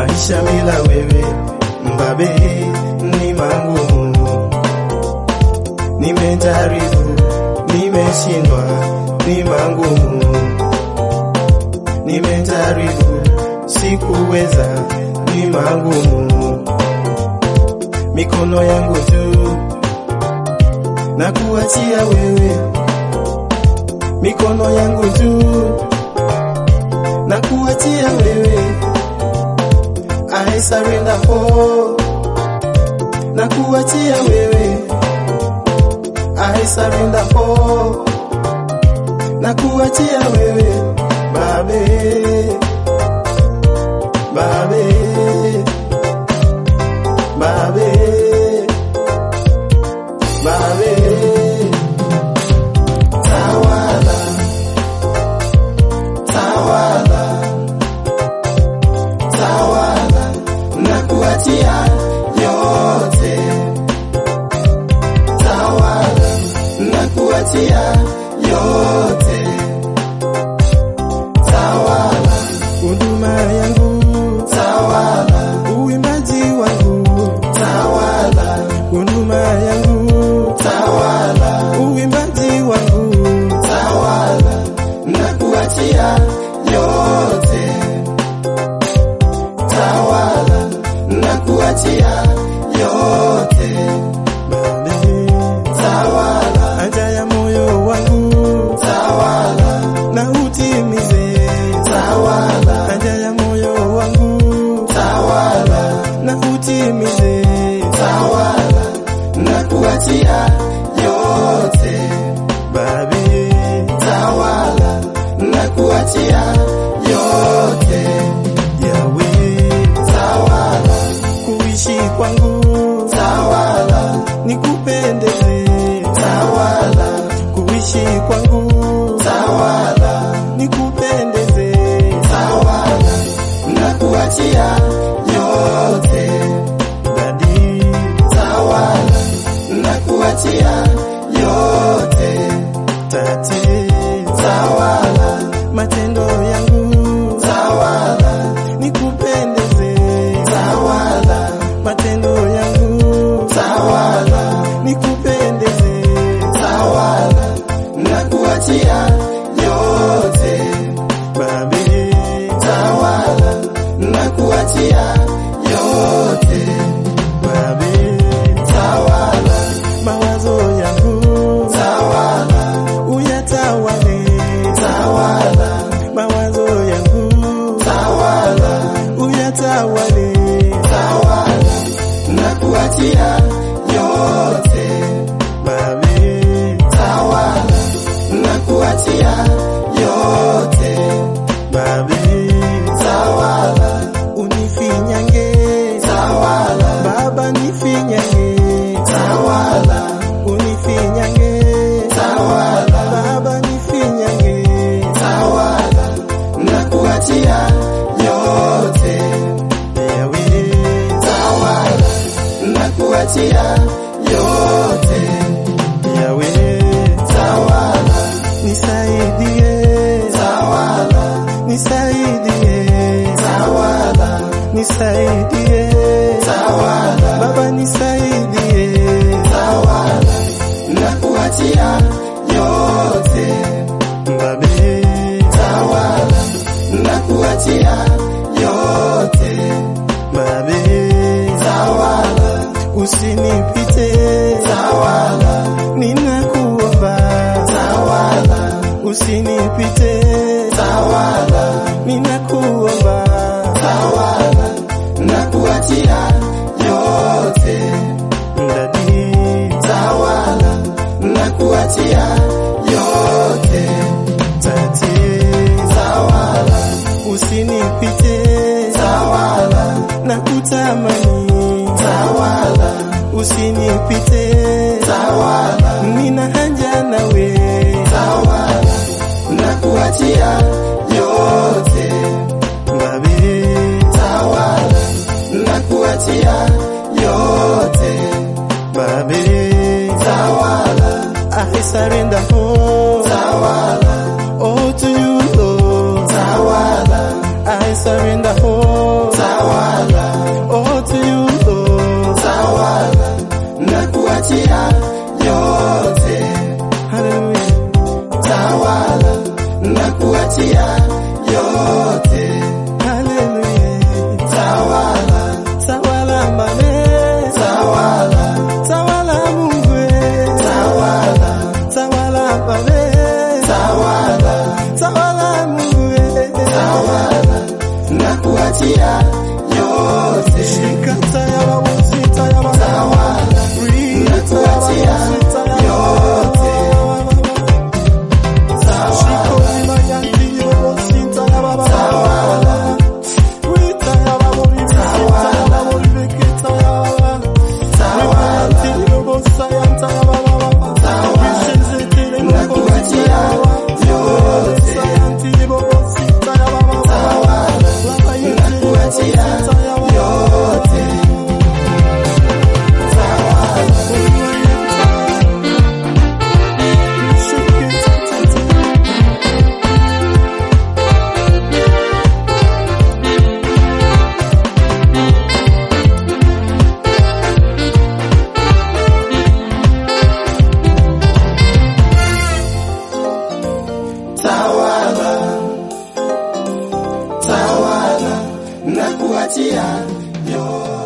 maisha bila wewe mbabe ni mangumu. Nimejaribu, nimeshindwa, ni mangumu. Nimejaribu, sikuweza, ni mangumu. Mikono yangu juu na kuachia wewe, mikono yangu juu na kuachia wewe. I surrender all na kuachia wewe. I surrender all na kuachia wewe. Babe, babe, babe, babe. Tawala, tawala, tawala na kuachia yote. Tawala na kuachia yote. Tawala huduma yangu, tawala uimbaji wangu, tawala huduma yangu, tawala uimbaji wangu, tawala na kuachia yote tawala na kuachia yote tawala haja ya moyo wangu tawala na utimize tawala haja ya moyo wangu tawala na utimize tawala na kuachia yote babe tawala na kuachia yote yawe tawala kuishi kwangu tawala nikupendeze tawala kuishi kwangu tawala nikupendeze tawala na kuachia yote dadi tawala na kuachia yote tati tawala matendo yangu tawala nikupendeze tawala matendo yangu tawala nikupendeze tawala na kuachia yote babe tawala na kuachia yote babe tawala mawazo yangu tawala uyatawale tawala mawazo yangu tawala uyatawale tawala na kuachia yote babe tawala na kuachia yote babe tawala unifinyange tawala baba nifinyange tawala unifinyange tawala baba nifinyange tawala na kuachia yote ewe tawala na kuachia yote yawe tawala nisaidie tawala nisaidie tawala nisaidie tawala baba nisaidie tawala na kuachia yote babe tawala na kuachia yote babe tawala usinipite tawala ninakuomba tawala usinipite tawala ninakuomba tawala na kuachia yote ndadi tawala na kuachia yote tati tawala usinipite tawala na kutamani tawala usinipite tawala nina haja nawe tawala na kuachia yote babe tawala na kuachia yote babe tawala I surrender all tawala all to you Lord tawala I surrender all tawala yote. Tawala, tawala na kuachia yote.